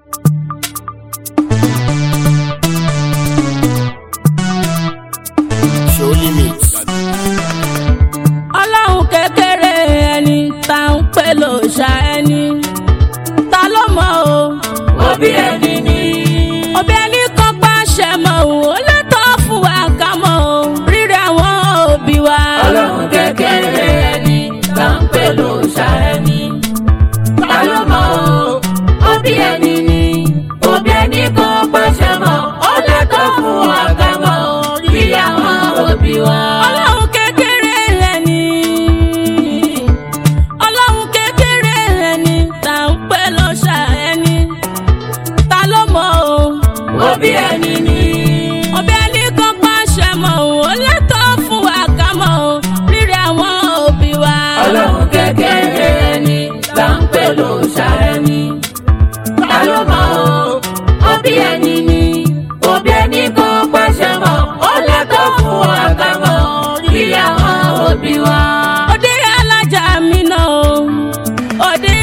show limit. ọlọ́run kékeré ẹni tá ń pè ló ṣá ẹni ta ló mọ̀ o. òbí ẹni ni. òbí ẹni kan pàṣẹ mọ́ o ó lẹ́tọ̀ fún wa ká mọ̀ o rírẹ̀ àwọn òbí wa. ọlọ́run kékeré ẹni tá ń pè ló ṣá ẹni. ta ló mọ̀ o òbí ẹni ni. òbí ẹni kan pàṣẹ mọ́ ó lẹ́tọ̀ fún wa ká mọ̀ rí àwọn òbí wa. ọlọ́run kékeré ẹni ọlọ́run kékeré ẹni tá ń pè ló ṣá ẹni ta ló mọ̀ o. òbí ẹni ni. òbí ẹni kan pàṣẹ mọ́ o ó lẹ́tọ̀ fún wa ká mọ̀ o rírẹ̀ àwọn òbí wa. ọlọ́run kékeré ẹni tá ń pè ló ṣá ẹni. ta ló mọ̀ o òbí ẹni ni. òbí ẹni kan pàṣẹ mọ́ ó lẹ́tọ̀ fún wa ká mọ̀ rí àwọn òbí wa. òde alájà mi náà o òde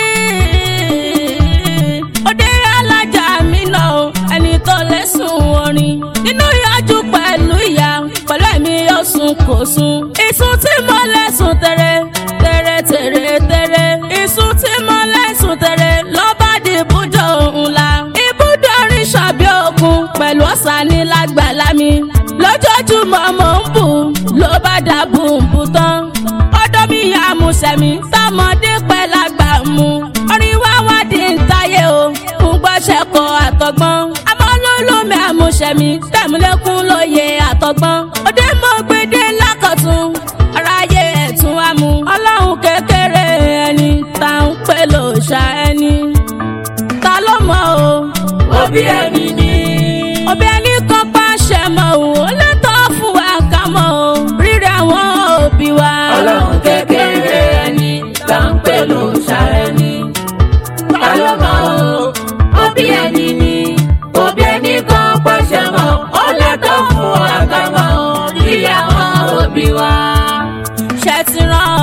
òde alájà mi náà o ẹni tó lẹ́sùn orin nínú ìyájú pẹ̀lú ìyá pẹ̀lú ẹ̀mí yóò sùn kò sùn ìsùn tí mo lẹ́sùn tẹ̀rẹ̀ tẹ̀rẹ̀ tẹ̀rẹ̀ tẹ̀rẹ̀ ìsùn tí mo lẹ́sùn tẹ̀rẹ̀ lọ́ba di ibùdó ńlá ibùdó orin ṣàbí òkun pẹ̀lú ọ̀sán ní lágbàlá mi lójoojúmọ́ mò ń bù ló bá dà bùnbù tán ọ̀dọ̀ mi yà mú sẹ̀mí tọmọdé pẹ́ lágbà mu orin wá wá di ń táyé o ń gbọ́sẹ̀ kọ àtọ̀gbọ́n àmọ́ lólómi àmúṣẹ̀mí tẹ̀mílẹ́kùn lóye àtọ̀gbọ́n òde mo gbédé lákọ̀tún aráyé ẹ̀tún wa mu ọlọ́run kékeré ẹni tá ń pè ló ṣá ẹni ta ló mọ̀ o òbí ẹni ni. òbí ẹni kan pàṣẹ mọ́ o ó lẹ́tọ̀ fún wa ká mọ̀ o rírẹ̀ àwọn òbí wa. ọlọ́run kékeré ẹni tá ń pè ló ṣá ẹni. ta ló mọ̀ o òbí ẹni ni. òbí ẹni kan pàṣẹ mọ́ ó lẹ́tọ̀ fún wa ká mọ̀ rí àwọn òbí wa. ṣe ti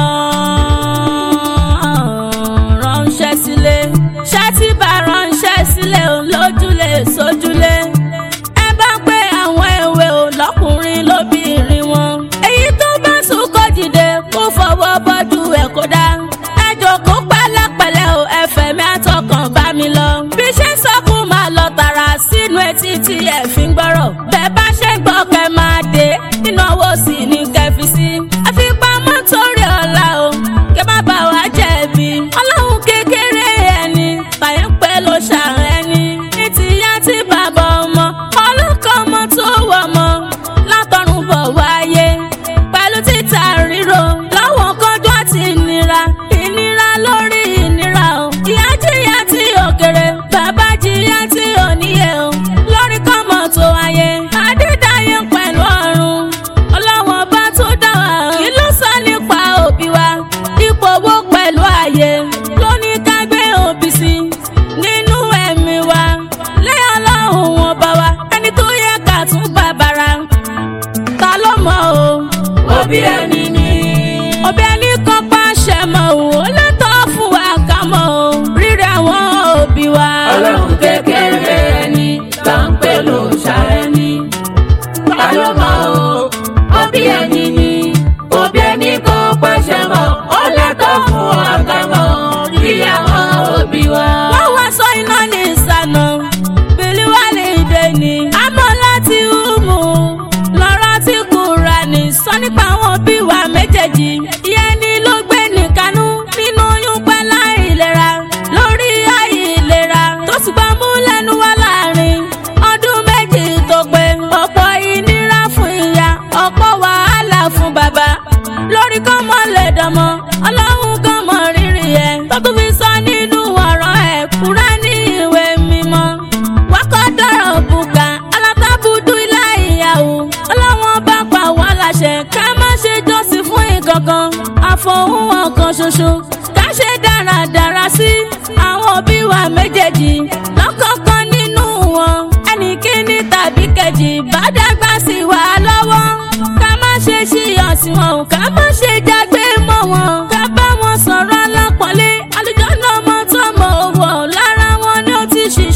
rán ránṣẹ́ sílé ṣe ti bá ránṣẹ́ sílé o lójúlé sójúlé ẹ bá pé àwọn èwe o lọ́kùnrin lóbìnrin wọn èyí tó bá sùn kó dìde kó fọwọ́ bọ́jú ẹ̀ kó dá ẹ jókòó pẹ̀lẹ́pẹ̀lẹ́ o ẹ fẹ̀mí àtọkàn bá mi lọ bí ṣe ń sọkún máa lọ tààrà sínú etí tí ẹ fi ń gbọ́rọ̀ bẹ́ẹ̀ bá ṣe ń gbọ́ kẹ́ máa dé ìnáwó sì ní kẹfì sí àfipamọ́ torí ọ̀la o kẹ́ má bà wá jẹ̀bi ọlọ́run kékeré ẹni fàyẹ̀ ń pẹ́ ló ṣàrẹ̀ ẹni ní tìyá tí bàbá ọmọ ọlọ́kọ̀ ọmọ tó wọ̀ ọmọ látọ̀run bọ̀ wáyé pẹ̀lú títà ríro lọ́wọ́ kọjú àti ìnira ìnira lórí ìnira o ìyá jìyà tí òkèrè bàbá jìyà tí òníye o lórí kọ́mọ tó wáyé adédáyé pẹ̀lú ọ̀run ọlọ́wọ́n bá tó dá wa kí ló sọ nípa òbí wa ipò owó pẹ̀lú ààyè ló ní ká gbé òbí sí nínú ẹ̀mí wa lẹ́yìn ọlọ́run wọn bá wa ẹni tó yẹ ká tún bàbàrà ta ló mọ̀ o òbí ẹni ni. òbí ẹni kan pàṣẹ mọ́ o ó lẹ́tọ̀ fún wa ká mọ̀ o rírẹ̀ àwọn òbí wa. ọlọ́run kékeré ẹni tá ń pè ló ṣá ẹni. ta ló mọ̀ o òbí ẹni ni. òbí ẹni kan pàṣẹ mọ́ ó lẹ́tọ̀ fún wa ká mọ̀ rí àwọn òbí wa. wọ́n wá sọ iná ní ìsànà bìlí wà lè dé ní. àmọ́ láti hùmù lọ́rọ́ tí kúra ní sọ nípa àwọn bí wa méjèèjì. ìyẹn ni ló gbé nìkanú nínú oyún pẹ́ láìlera lórí àìlera tó sì gbà mú lẹ́nu wá láàrin ọdún méjì tó pé ọ̀pọ̀ ìnira fún ìyá ọ̀pọ̀ wàhálà fún bàbá lórí kọ́mọ lè dánmọ́ ọlọ́run kọ́mọ rírì ẹ̀ tó tún fi sọ nínú ọ̀rọ̀ ẹ̀ kúrá ní ìwé mímọ́ wákọ́ dọ̀rọ̀ bùkà alátábùdú ilá ìyàwó ọlọ́wọ́n bá pa wá láṣẹ ká má ṣe jọ́sìn fún ìkankan àfọ̀hún ọ̀kan ṣoṣo ká ṣe dáradára sí àwọn òbí wa méjèèjì lọ́kọ̀ọ̀kan nínú wọn ẹnì kíní tàbí kejì bá dàgbà sí wa lọ́wọ́ ká má ṣe ṣíyàn sí wọn o, ká má ṣe jágbe mọ́ wọn ká bá wọn sọ̀rọ̀ alápọ̀nlé àlùjọ́nà ọmọ tó mọ̀ owó lára wọn ni ó ti ṣiṣẹ́.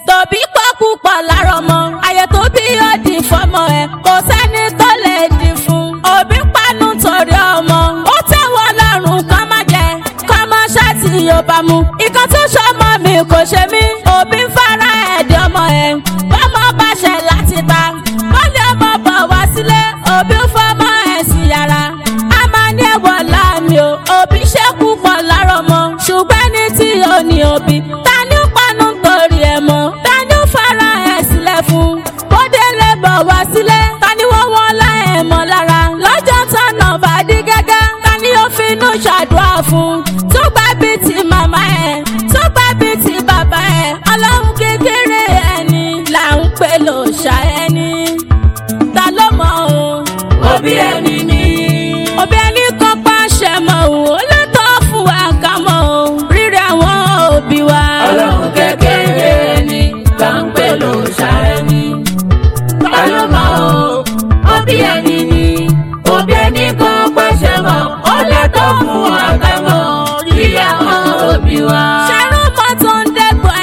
tòbí pọ̀ púpọ̀ lára ọmọ ayé tó bí yóò di fọmọ ẹ̀ kò sẹ́ni tó lè di fún òbí panu torí ọmọ ó tẹ́wọ́ lọ́rùn kọ́ má jẹ kọ́ mọ́ ṣáàtì yóò bá mu ìkan tó ṣọmọ mi kò ṣe mí òbí ń fara ẹ̀dí ọmọ ẹ̀ bọ́mọ bá ṣẹ̀ láti ta bọ́lẹ̀ ọmọ bọ̀ wá sílé òbí ń fọmọ ẹ̀ sí yàrá a máa ní ẹ̀wọ̀ láàmì o òbí ṣẹ́kù pọ̀ lára ọmọ ṣùgbọ́n ní tí ò ní òbí ta ni ó panu torí ẹ̀ mọ́ ta ni ó fara ẹ̀ sílẹ̀ fún bóde lè bọ̀ wá sílé ta ni wọ́n wọ́n lá ẹ̀ mọ́ lára lọ́jọ́ tọ̀nà bá dí gẹ́gẹ́ ta ni ó finú ṣàdúrà fún tó gbà bí ti màmá ẹ̀ tó gbà bí ti bàbá ẹ̀ ọlọ́run kékeré ẹni là ń pè lòṣà ẹni ta ló mọ̀ o òbí ẹni ni. òbí ẹni kan pàṣẹ mọ́ o ó lè tọ́ fún wa ká mọ́ o rírẹ̀ àwọn òbí wa. ọlọ́run kékeré ẹni là ń pè ló ṣàrẹ́ni. ta ló mọ̀ o òbí ẹni ni. òbí ẹni kan pàṣẹ mọ́ ó lẹ́tọ̀ fún àgbẹ̀mọ́ ìyá àwọn òbí wa. ṣàrùn mọ́ tó ń dẹ́gbọ̀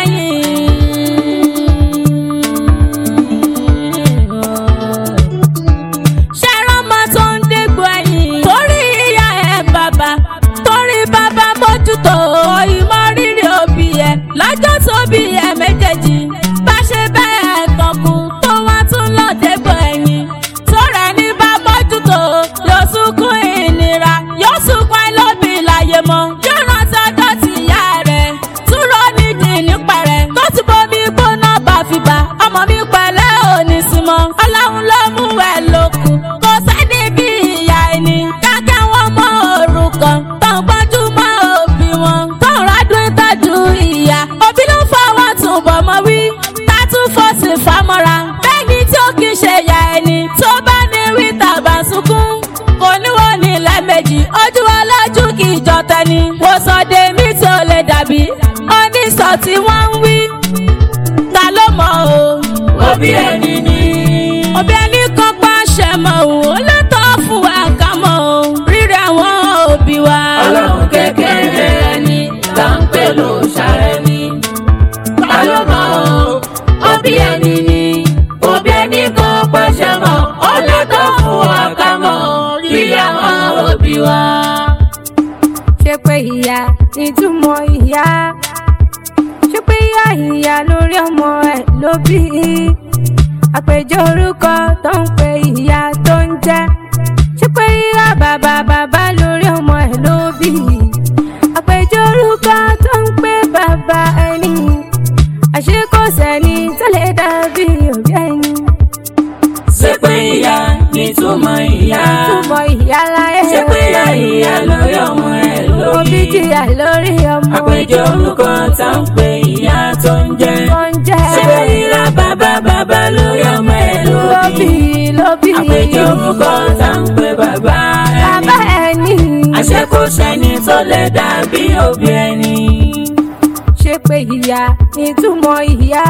ẹ̀yìn. ṣàrùn mọ́ tó ń dẹ́gbọ̀ ẹ̀yìn. torí ìyá ẹ̀ bàbá torí bàbá mójútó ìmọ̀ rírì òbí ẹ̀ lọ́jọ́ tó bí ẹ̀ méjèèjì bá ṣe bẹ́ẹ̀ tọkùn tó wá tún lọ dẹ́gbọ̀ ẹ̀yìn. tóra ẹni bá mójútó yóò sunkún ìnira yóò sunkún ẹlòmí láyé mọ́ yóò rántí ọjọ́ tí ìyá rẹ̀ túrọ̀ nídìí nípa rẹ̀ tó ti bomi gbóná bá fi bá ọmọ mi pẹ̀lẹ́ òní símọ́ ọlọ́run ló mú ẹ lókun kò sẹ́ni bí ìyá ẹni kákẹ́ wọn mọ òrukàn tó ń gbọ́njú mọ́ òbí wọn tó ń rádùn ìtọ́jú ìyá òbí ló fọwọ́ tún bọ̀ mọ́ wí tá tún fọ́ọ̀sì fámọ́ra bẹ́ẹ̀ni tí ó kì í ṣe ìyá ẹni tó bá ní wí tàbá sunkún kò níwọ̀n ní lẹ́ẹ̀mejì ojú ọlọ́jú kì í jọ tẹni wò sọdẹ mi tí ó lè dàbí oníṣọ tí wọ́n ń wí ta ló mọ̀ o òbí ẹni ni. òbí ẹni kan pàṣẹ mọ́ o ó lẹ́tọ̀ fún wa ká mọ̀ o rírẹ̀ àwọn òbí wa. ọlọ́run kékeré ẹni là ń pè ló ṣàrẹ́ni. ta ló mọ̀ o òbí ẹni ni. òbí ẹni kan pàṣẹ mọ́ ó lẹ́tọ̀ fún àkàmọ́ ìyá àwọn òbí wa. ṣé pé ìyá ìtumọ̀ ìyá ṣé pé ìyá ìyá lórí ọmọ ẹ̀ ló bí àpèjọ orúkọ tó ń pe ìyá tó ń jẹ́ ṣé pé ìyá bàbá bàbá lórí ọmọ ẹ̀ ló bí àpèjọ orúkọ tó ń pe bàbá ẹni àṣé kò sẹ́ni tó lè dàbí òbí ẹni ṣé pé ìyá nítumọ̀ ìyá. túmọ̀ ìyá láyé ṣé pé ìyá ìyá lórí ọmọ ẹ̀ lórí. òbí jìyà lórí ọmọ àpèjọ orúkọ tá ń pe ìyá tó ń jẹ́. tó ń jẹ́ ṣé pé ìyá bàbá bàbá lórí ọmọ ẹ̀ lórí. lóbì lóbì àpèjọ orúkọ tá ń pe bàbá bàbá ẹni. ẹni àṣé kò sẹ́ni tó lè dàbí òbí ẹni. ṣe pé ìyá ìtumọ̀ ìyá.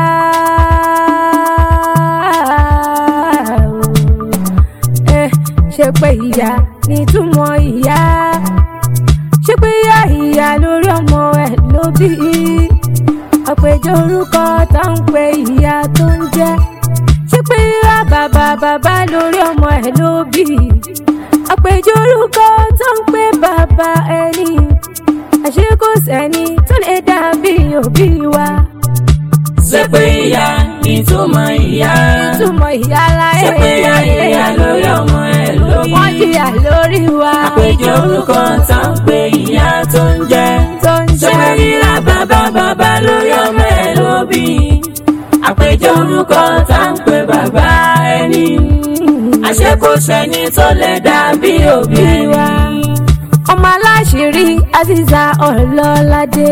Eh, ṣe pé ìyá ìtumọ̀ ìyá. ṣe pé ìyá ìyá lórí ọmọ ẹ̀ ló bí. àpèjọ orúkọ tó ń pe ìyá tó ń jẹ́. ṣe pé ìyá bàbá bàbá lórí ọmọ ẹ̀ ló bí. àpèjọ orúkọ tó ń pe bàbá ẹni àṣé kò sẹ́ni tó lè dàbí òbí wa. ṣé pé ìyá nítumọ̀ ìyá. ìtumọ̀ ìyá láyé ṣé pé ìyá ìyá lórí ọmọ ẹ̀ lórí. wọ́n jìyà lórí wa. àpèjọ orúkọ tá ń pe ìyá tó ń jẹ́. tó ń ṣé pé jẹ́ ìyá bàbá bàbá lórí ọmọ ẹ̀ lóbi. àpèjọ orúkọ tá ń pe bàbá ẹni. àṣé kò sẹ́ni tó lè dàbí òbí wa. ọmọ aláṣírí aziza ọlọ́ládé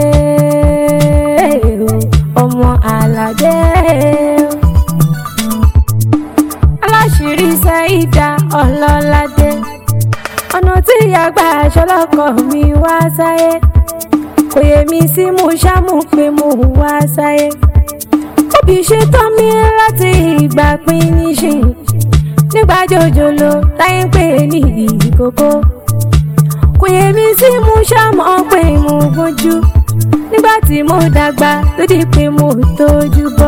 ọmọ aládé aláṣírí sẹ́ìdá ọlọ́ládé ọ̀nà tí àgbà aṣọ́lọ́kọ̀ mi wá sáyé kò yẹ mi sí mo ṣáàmù pé mo wá sáyé òbí ṣe tán mi láti ìgbà pín níṣìn nígbà jòjòló táyé ń pè ní ìkókó kò yẹ mi sí mo ṣáàmù pé mo gbójú nígbà tí mo dàgbà tó di pé mo tójú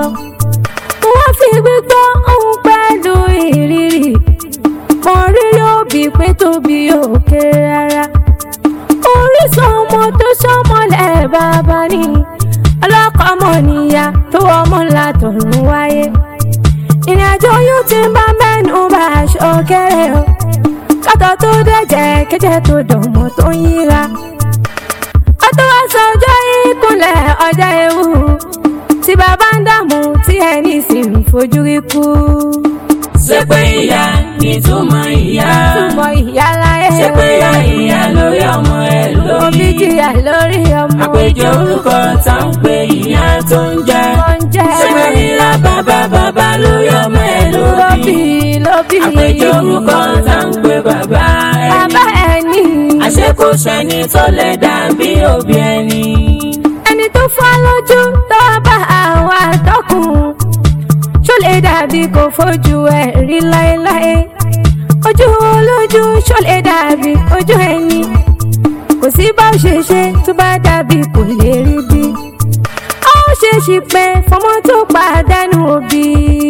tọ̀run wáyé ìrìn àjò yóò ti bá mẹ́nu bá aṣọ kéré o kátó tó dẹ̀jẹ̀ kẹ́jẹ́ tó dọ̀mọ́ tó ń yíra ọtọ́ wá sọ ọjọ́ ìkúnlẹ̀ ọjọ́ ewu tí bàbá ń dààmú tí ẹni sì ń fojú rí kú. ṣé pé ìyá nìtúmọ̀ ìyá túmọ̀ ìyá láyé ṣé pé ìyá ìyá lórí ọmọ ẹ òbí lórí jìyà lórí ọmọ àpèjọ orúkọ tá ń pe ìyá tó ń jẹ tó ń jẹ́ ṣé pé ìlà bàbá bàbá lórí ọmọ ẹ lóbì lórí lóbì àpèjọ orúkọ tá ń pe bàbá bàbá ẹni ẹni àṣé kò sẹ́ni tó lè dàbí òbí ẹni. ẹni tó fọ́ lójú tó bá àwọn àtọkùn ṣó lè dàbí kò fojú ẹ̀ rí láéláé ojú olójú ṣó lè dàbí ojú ẹni kò sí bá ó ṣe ṣe tó bá dàbí kò lè rí bí ó ṣe ṣì pé fọmọ tó pàdánù òbí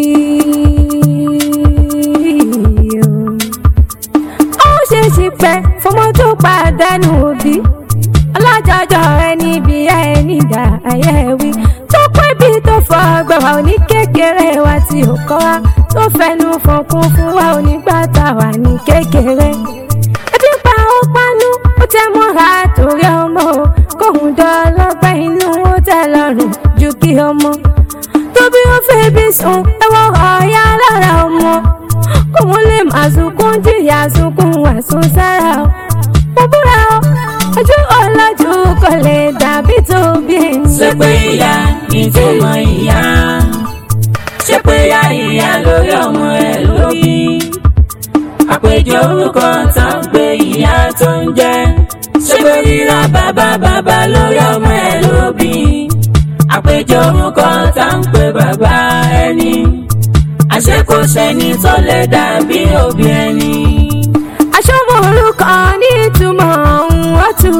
ó ṣe ṣì pé fọmọ tó pàdánù òbí ọlọ́jọ́jọ́ ẹni bí ẹni dà ayé wí tó pẹ́ bí tó fọ gbọ̀wá òní kékeré wa tí ò kọ́ wa tó fẹnu fọkún fún wa onígbà tá a wà ní kékeré ẹbí pa ó pánú ó tẹ mọ́ra torí ọmọ o kóhun dọ́lọ́gbẹ́ inú ó tẹ lọ́rùn ju kí ọmọ tóbi ó fẹ́ bí sùn ẹwọ́ ọ̀ọ́yá lára ọmọ kóhun lè máa sunkún jìyà sunkún wà sún sára o mo búra o ojú ọlọ́jú kò lè dàbí tóbi ṣé pé ìyá nìtúmọ̀ ìyá ṣé pé ìyá ìyá lórí ọmọ ẹ lórí àpèjọ orúkọ tá ń pe ìyá tó ń jẹ ṣé pé rírà bàbá bàbá lórí ọmọ ẹ lóbi àpèjọ orúkọ tá ń pe bàbá ẹni àṣé kò sẹ́ni tó lè dàbí òbí ẹni. aṣọ́mọ orúkọ ní ìtumọ̀ ohun ọ̀tún.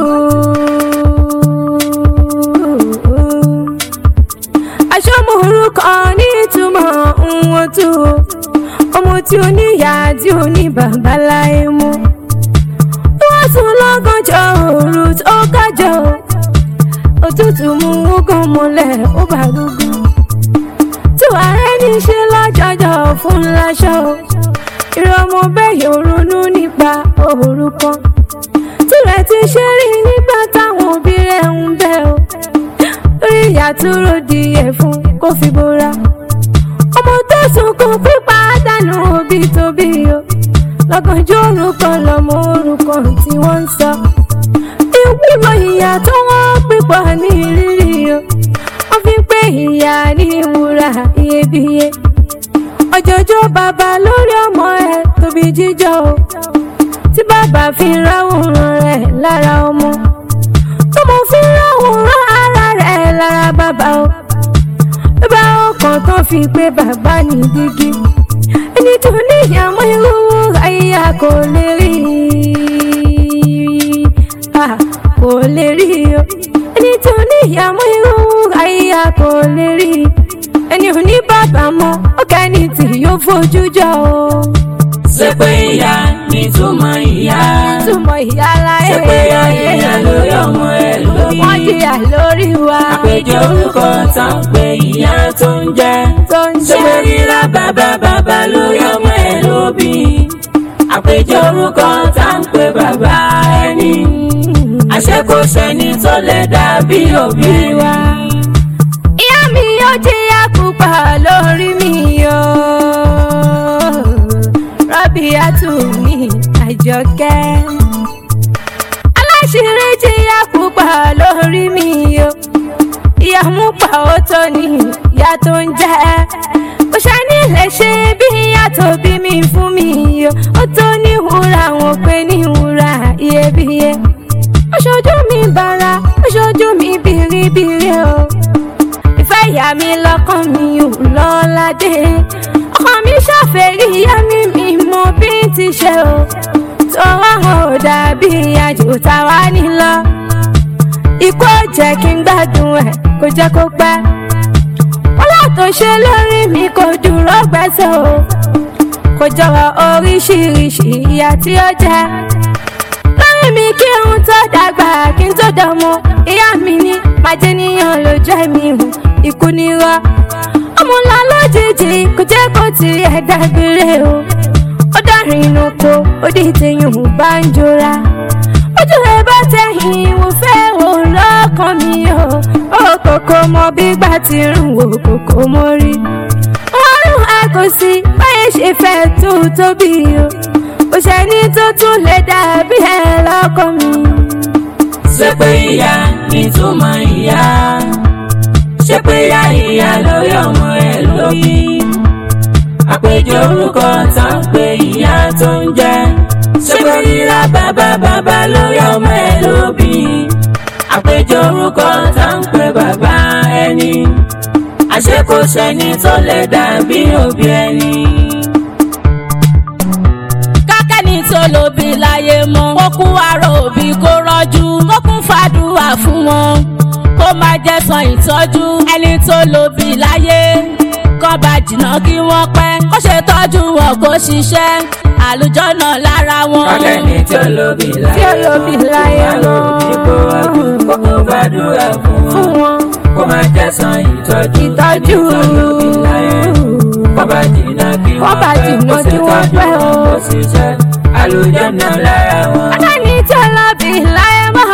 aṣọ́mọ orúkọ ní ìtumọ̀ ohun ọ̀tún. ọmọ tí ó ní ìyá tí ó ní bàbá láyé mú. wọ́n sùn lọ́gànjọ́ òru tó kájọ. òtútù mú ogún mọ́lẹ̀ ó bá gbogbo. tí wàá rẹ́ ní ṣe lọ́jọ́jọ́ fún láṣọ ìrọmọ bẹ́ẹ̀ yóò ronú nípa orúkọ tirẹ̀ ti ṣe rí nígbà táwọn òbí rẹ̀ ń bẹ̀ o lórí ìyá tó ròdì ẹ̀ fún kó fi bora ọmọ tó sunkún pípa dànù òbí tóbi o lọ́gànjọ́ orúkọ lọ́mọ orúkọ tí wọ́n ń sọ ìwúlò ìyá tó wọ́n pípọ̀ ní ìrírí o wọ́n fi ń pè ìyá ní ìwúrà iyebíye ọjọ́jọ́ bàbá lórí ọmọ ẹ̀ tóbi jíjọ o tí bàbá fi ráwòrán rẹ̀ lára ọmọ tọmọ fi ráwòrán ara rẹ̀ lára bàbá o bàbá ọkàn tó fi pé bàbá ní dígí ẹni tó níyàmọ́ irú àyíyá kò lè rí ah, kò lè rí o ẹni tó níyàmọ́ irú àyíyá kò lè rí ẹni ò ní bàbá mọ́ ó kẹ́ni tí yóò fojú jọ o. ṣé pé ìyá nìtúmọ̀ ìyá túmọ̀ ìyá láyé ṣé pé ìyá ìyá lórí ọmọ ẹ lórí. wọ́n jìyà lórí wa àpèjọ orúkọ tá ń pe ìyá tó ń jẹ tó ń ṣé pé jẹ́ rírà bàbá bàbá lórí ọmọ ẹ lóbi àpèjọ orúkọ tá ń pe bàbá ẹni àṣé kò sẹ́ni tó lè dàbí òbí wa. ìyá mi yóò jìyà púpọ̀ lórí mi o. rọ́bì àtúnmí àjọkẹ́. aláṣírí jìyà púpọ̀ lórí mi o. ìyá mú pa ó tó ní ìyá tó ń jẹ́. kò ṣàní lè ṣe bí ìyá tó bí mi fún mi o. ó tó ní wúrà wọn pé ní wúrà iyebíye. ó ṣojú mi bàrà ó ṣojú mi bìrìbìrì o ìfẹ́ ìyá mi lọ́kàn mi ò lọ́ládé ọkàn mi ṣàfẹ́rí ìyá mi mi mọ bí n ti ṣe o tọwọ́ hàn ò dàbí àjò táwa nílọ ikú ò jẹ́ kí n gbádùn ẹ̀ kó jẹ́ kó pẹ́ wọ́lá tó ṣe lórí mi kò dúró gbẹ́sẹ̀ o kò jọ̀wọ́ oríṣiríṣi ìyà tí ó jẹ́ lórí mi kí n tó dàgbà kí n tó dọmọ ìyá mi ní màjẹniyàn lójú ẹ̀mí hù ikú nírọ́ ọmọ ti ẹ̀ dágbére o ó dárin inú ko ó di tẹ̀yìn bá ń jọra ojú ẹ bá tẹ̀yìn wò fẹ́ wò lọ́kàn mi o ó kòkó mọ bí gbà ti rùn wò kòkó mọ́ rí ọrùn àkọsí báyẹn ṣe fẹ́ tó tóbi o kò sẹ́ni tó tún lè dàbí ẹ lọ́kàn mi. ṣé pé ìyá nítumọ̀ ìyá ṣé pé ìyá ìyá lórí ọmọ ẹ lórí àpèjọ orúkọ tá ń pe ìyá tó ń jẹ ṣé pé ìyá bàbá bàbá lórí ọmọ ẹ lóbi àpèjọ orúkọ tá ń pe bàbá ẹni àṣé kò sẹ́ni tó lè dàbí òbí ẹni. kákẹ́ni tó lóbi láyé mọ́ kó kú àrò òbí kó rọ́jú kó kún fàdúrà fún wọn kó má jẹ́ san ìtọ́jú ẹni tó lóbi láyé kọ́ bá jìnnà kí wọ́n pẹ́ kó ṣe tọ́jú wọn kó ṣiṣẹ́ àlùjọ́nà lára wọn. kákẹ́ni tí ó lóbi láyé Tí ó lóbi láyé mọ́ kó ọdún kó kó gbàdúrà fún fún wọn wọn kó má jẹ́ san ìtọ́jú ìtọ́jú ẹni tó lóbi láyé kó bá jìnnà kí Kó wọ́n bá pẹ́ jìnnà kó ṣe kí wọ́n tọ́jú pẹ́ o. wọn kó ṣiṣẹ́ àlùjọ́nà lára wọn. akẹ́ni tí ó lóbi láyé mọ́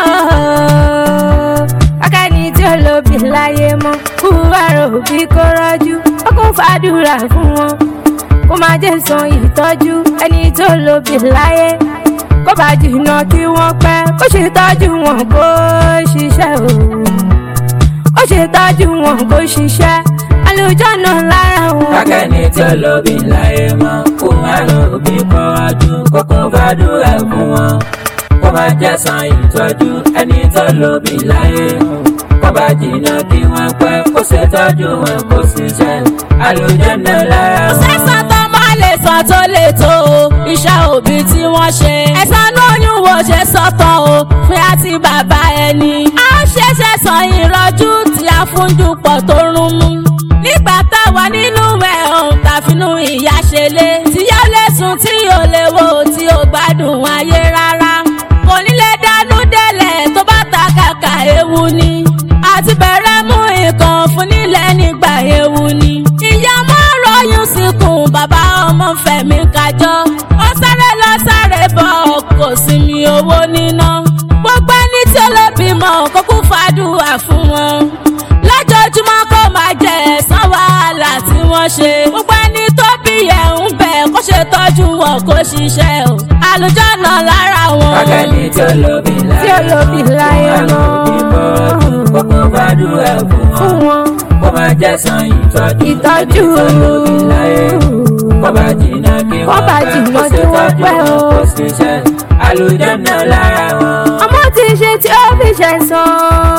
akẹ́ni tí ó lóbi láyé mọ́ kú àrò òbí kó rọ́jú ó kún fàdúrà fún wọn kó má jẹ́ san ìtọ́jú ẹni tó lóbi láyé kó bá jìnnà kí wọ́n pẹ́ kó ṣe tọ́jú wọn kó ṣiṣẹ́ o ó ṣe tọ́jú wọn kó ṣiṣẹ́ àlùjọ́nà lára wọn. kákẹ́ni tí ó lóbi láyé mọ́ kó má lóbi kọ́ ọdún kó kó gbàdúrà fún wọn kó má jẹ́ san ìtọ́jú ẹni tó lóbi láyé kó bá jìnnà kí wọ́n pẹ́ kó ṣe tọ́jú wọn kó ṣiṣẹ́ àlùjọ́nà lára wọn. sẹ́sàn tó máa lè sàn tó lè tó o iṣẹ́ òbí tí wọ́n ṣe. ẹ̀sán lóyún wo ṣe sọ́tàn o fún àti bàbá ẹni. a ṣẹ̀ṣẹ̀ sàn ìrọ́jú tí a fún dupọ̀ tó rún mú. nígbà táwa nínú ẹ̀ ọ̀hún tàfinú ìyá ṣe lé. tíyá lè sùn tí ò lè wo tí ò gbádùn ayé rárá. kò ní lè dánú délẹ̀ tó bá ta kàkà ewu ni. àti bẹ̀rẹ̀ mú nǹkan fún nílẹ̀ nígbà ewu ni. ìyá mọ́ rọyún síkùn bàbá ọmọ fẹ̀mí kájọ́. ó sáré lọ sáré bọ̀ kò sí mi owó níná. gbogbo ẹni tí ó lè bímọ kó kún fàdúrà fún wọn. lójoojúmọ́ kó máa jẹ ẹ̀san wàhálà tí wọ́n ṣe. gbogbo ẹni tó bí ẹ̀ ń bẹ̀ kó ṣe tọ́jú wọn kó ṣiṣẹ́ o. àlùjọ́nà lára wọn. kákẹ́ni tí ó lóbi láyé Tí ó lóbi láyé mọ́ kó má lóbi kọ́ ọdún kó kó gbàdúrà fún fún wọn wọn kó má jẹ́ san ìtọ́jú ìtọ́jú ẹni tó lóbi láyé kó bá jìnnà kí Kó wọ́n bá pẹ́ jìnnà kó kí ṣe wọ́n tọ́jú pẹ́ o. wọn kó ṣiṣẹ́ àlùjọ́nà lára wọn. ọmọ tí ń ṣe tí ó fi ṣe sàn.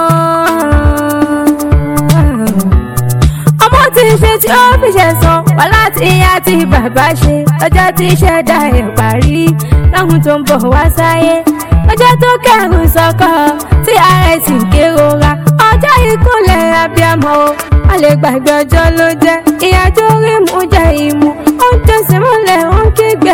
ọmọ tí ń ṣe tí ó fi ṣe sàn wà láti ìyá tí bàbá ṣe ọjọ́ tí ṣẹ̀dá ẹ̀ parí láwọn tó ń bọ̀ wá sáyé ọjọ́ tó kẹ́rù sọ́kọ̀ tí ààrẹ sì ń kérora ọjọ́ ìkúnlẹ̀ abiyamọ o a lè gbàgbé ọjọ́ ló jẹ́ ìyájọ́ rí mú jẹ́ ìmú ó ń tẹ̀sí múlẹ̀ ó ń kígbe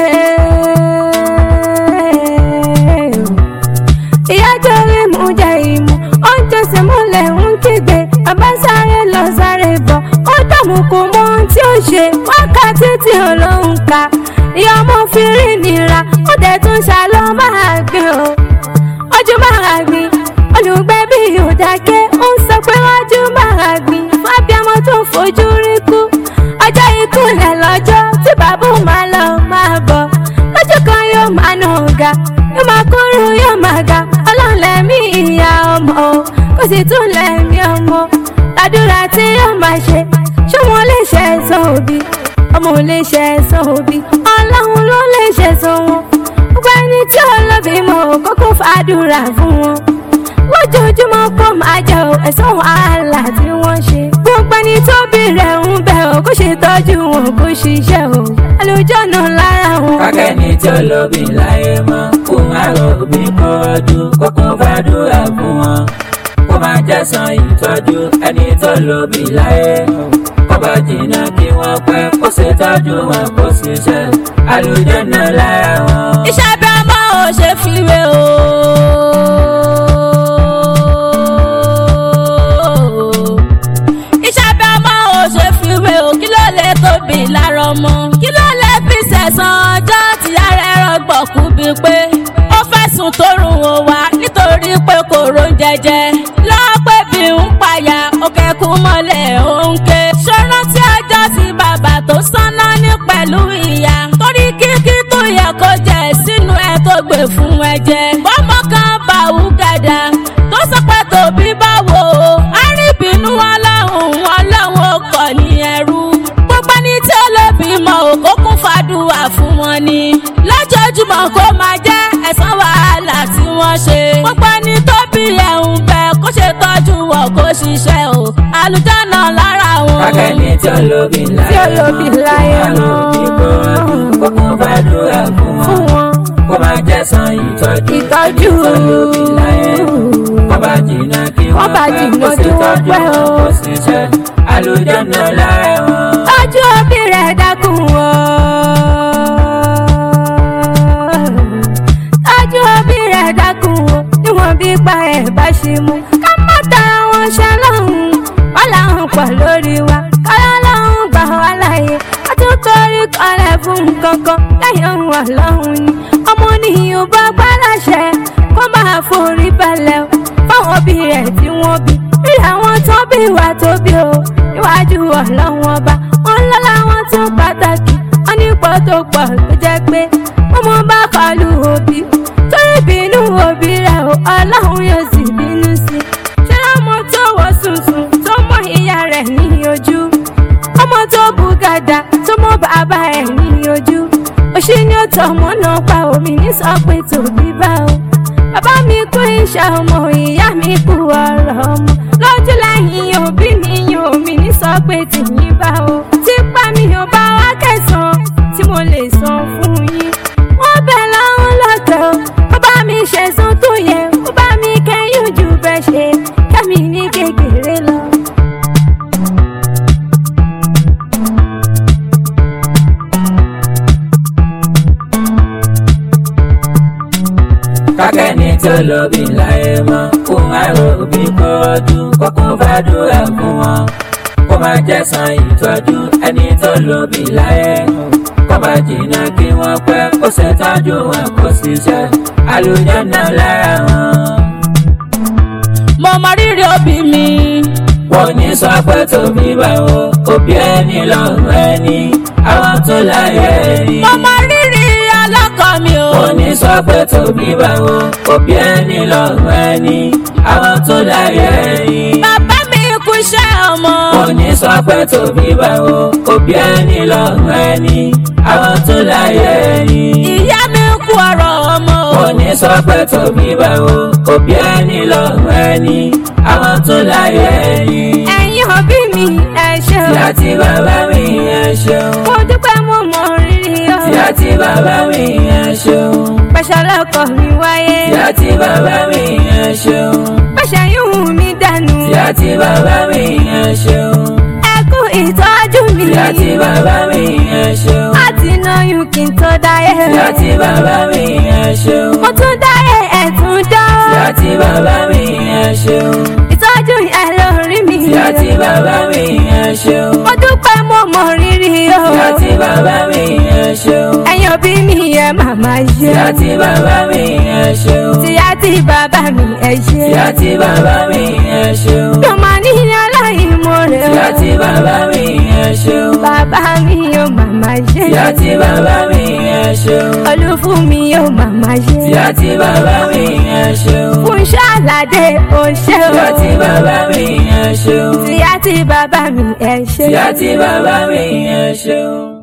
ìyá torí mú jẹ ìmú ó ń tẹsẹ̀ múlẹ̀ ń kígbe bàbá sáré lọ sáré bọ̀ ó dààmú kò mọ ohun tí ó ṣe wákàtí tí olóhùn ka ìyá ọmọ fi rí nira ó dẹ̀ tún ṣàlọ́ máa gbin o ojú máa gbin olùgbé bí òdàkẹ́ ó ń sọ pé ojú máa gbin fábíàmọ tó fojú rí kú ọjọ́ ìkúnlẹ̀ lọ́jọ́ tí bàbá òun máa lọ máa bọ̀ lọ́jọ́ kan yóò máa nà ọ̀gá yóò máa kúrú yóò máa ga ọlọ́run lẹ́mí ìyá ọmọ o kò sì tún lẹ́mí ọmọ àdúrà tí yóò máa ṣe ṣé wọn lè ṣe ẹ̀san òbí ọmọ ò lè ṣe ẹ̀san òbí ọlọ́run ló lè ṣe ẹ̀san wọn gbogbo ẹni tí olóbì mọ̀ kókó fàdúrà fún wọn lójoojúmọ́ kó máa jẹ ò ẹ̀san wàhálà tí wọ́n ṣe gbogbo ẹni tó bí rẹ̀ ń bẹ̀ ò kó ṣe tọ́jú wọn kó ṣiṣẹ́ ò àlùjọ́nà lára wọn. kákẹ́ni tí ó lóbi láyé mọ́ kó má lóbi kọ́ ọdún kó kún fàdúrà fún wọn kó má jẹ́ san ìtọ́jú ẹni tó lóbi láyé kó bá jìnnà kí wọ́n pẹ́ kó ṣe tọ́jú wọn kó ṣiṣẹ́ àlùjọ́nà lára wọn. iṣẹ́ bí ọmọ ò ṣe fiwé o. iṣẹ́ bí ọmọ ò ṣe fiwé o kí ló lè tóbi lára ọmọ. kí ló lè fi sẹ̀sán ọjọ́ tí ara ẹ̀rọ gbọ̀kú bíi pé ó fẹ̀sùn tó rùn ó wá nítorí pé kò rón jẹjẹ lọ́pẹ́ bí ń payà òkè kú mọ́lẹ̀ òǹkè ṣọ́nà tí ọjọ́ tí bàbá tó sáná ní pẹ̀lú ìyá torí kíkí tó yẹ kó jẹ sínú ẹ tó gbé fún ẹ jẹ bọ́mọ kan bá wú gàdá tó sọ pé tòbí báwo arìbínú ọlọ́run ọlọ́run kọ̀ ní ẹrú gbogbo ẹni tí ó lè bímọ òkó kún fàdúrà fún wọn ni lójoojúmọ́ kó máa jẹ́ ẹ̀san wàhálà tí wọ́n ṣe gbogbo ẹni tó bí ẹ̀hún bẹ kó ṣe tọ́jú wọn kó ṣiṣẹ́ o àlùjáná lára wọn. Akẹ́ni tí olóbi láyé Tí olóbi láyé mọ́. Kó kó kún fàdúrà fún fún wọn. wọn Kó máa jẹ́sán ìtọ́jú. ìtọ́jú Tí olóbi láyé. Kó bá jìnnà kí Wọ́n wọ́n bá pẹ́. jìnnà Kó sì kí wọ́n tọ́jú pẹ́ o. wọn kó ṣiṣẹ́. Àlùjáná lára wọn. ojú òbí rẹ̀ dákun o. ojú òbí rẹ̀ dákun o. níwọ̀n bí pa ẹ̀ bá ṣe mú. ká má tara wọn ṣe lọ́hùn-ún. wọ́n làwọn pọ̀ lórí wa. kọ́lá lọ́hùn gbà wá láàyè. a tún torí kọ́lẹ̀ fún nǹkan kan. lẹ́yìn ohun ọlọ́hun ni. ọmọ nìyí bá gbá láṣẹ. kó máa forí balẹ̀ o. fáwọn òbí rẹ̀ tí wọ́n bí. rí àwọn tó bí wà tó bí o. níwájú ọlọ́wọ́n ọba. wọ́n lọ́la wọn tún pàtàkì. wọ́n ní pọ̀ tó pọ̀ tó jẹ́ pé ọmọ bá kọlu òbí. torí bínú òbí rẹ̀ o ọlọ́run yóò sì bínú sí i. ṣé ọmọ tó wọ sùnsùn tó mọ ìyá rẹ̀ ní ojú. ọmọ tó bu gàdá tó mọ bàbá ẹ̀ ní ojú. òṣì ni ó tọ̀ ọmọ náà pa omi ní sọ pé tòbí bá o. bàbá mi kú iṣẹ́ ọmọ ìyá mi kú ọ̀rọ̀ ọmọ. lójú lẹ́yìn òbí mi yan omi ní sọ pé tìyín bá o. tipa mi ò bá wá kẹsàn-án tí mo lè san fún yín. wọ́n bẹ̀ lọ́hún lọ́tọ̀ ó bá mi ṣẹ̀sán tó yẹ ó bá mi kẹ́yìn jù bẹ́ẹ̀ ṣe kẹ́mi ní kékeré lọ. kákẹ́ni tí olóbi láyé mọ́ kó àrò òbí kó ọdún kó kún fàdúrà fún wọn kó máa jẹ́sán ìtọ́jú ẹni tó lóbi láyé kó máa jìnnà kí wọ́n pẹ́ kó ṣètọ́jú wọn kó ṣiṣẹ́ àlùjáná lára wọn. mo mọ rírì òbí mi. wọ́n ní sọ pé tóbi báwo òbí ẹni lọ́rùn ẹni àwọn tó láyé ẹni. mo mọ rírì ọlọ́kọ mi o. wọ́n ní sọ pé tóbi báwo òbí ẹni lọ́rùn ẹni àwọn tó láyé ẹni. bàbá mi kú iṣẹ́ ọmọ. wọ́n ní sọ pé tóbi báwo òbí ẹni lọ́rùn ẹni àwọn tó láyé ẹni. ìyá mi kú ọ̀rọ̀ ọmọ. wọ́n ní sọ pé tóbi báwo òbí ẹni lọ́rùn ẹni àwọn tó láyé ẹni. ẹ̀yin òbí mi ẹ ṣé o. tí àti bàbá mi ẹ ṣeun. mo dúpẹ́ mo mọ rírì o. tí àti bàbá mi ẹ ṣeun. pẹ̀ṣẹ̀ lọ́kọ̀ mi wáyé. tí àti bàbá mi ẹ ṣeun. pẹ̀ṣẹ̀ yóò mi dànù. tí àti bàbá mi ẹ ṣeun. ẹ kú ìtọ́jú mi. tí àti bàbá mi ẹ ṣeun. láti náyún kí n tó dáyé. tí àti bàbá mi ẹ ṣeun. mo tún dáyé ẹ̀ tún dán. tí àti bàbá mi ẹ ṣeun. ìtọ́jú ẹ lórí mi. tí àti bàbá mi ẹ ṣeun. mo dúpẹ́ mo mọ rírì o. tí àti bàbá mi ẹ ṣeun. ẹ̀yin òbí mi ẹ màmá tí ṣe. àti bàbá mi ẹ ṣeun. tí àti bàbá mi ẹ ṣe. tí àti bàbá mi ẹ ṣeun. mi ò máa ní aláìmoore tí o. àti bàbá mi ẹ ṣeun. bàbá mi ò màmá ṣe. tí àti bàbá mi ẹ ṣeun. olúfún mi ò màmá ṣe. tí àti bàbá mi ẹ ṣeun. fún ṣàlàdé ò ṣe o. tí àti bàbá mi ẹ ṣeun. tí àti bàbá mi ẹ ṣe. tí àti bàbá mi ẹ ṣeun.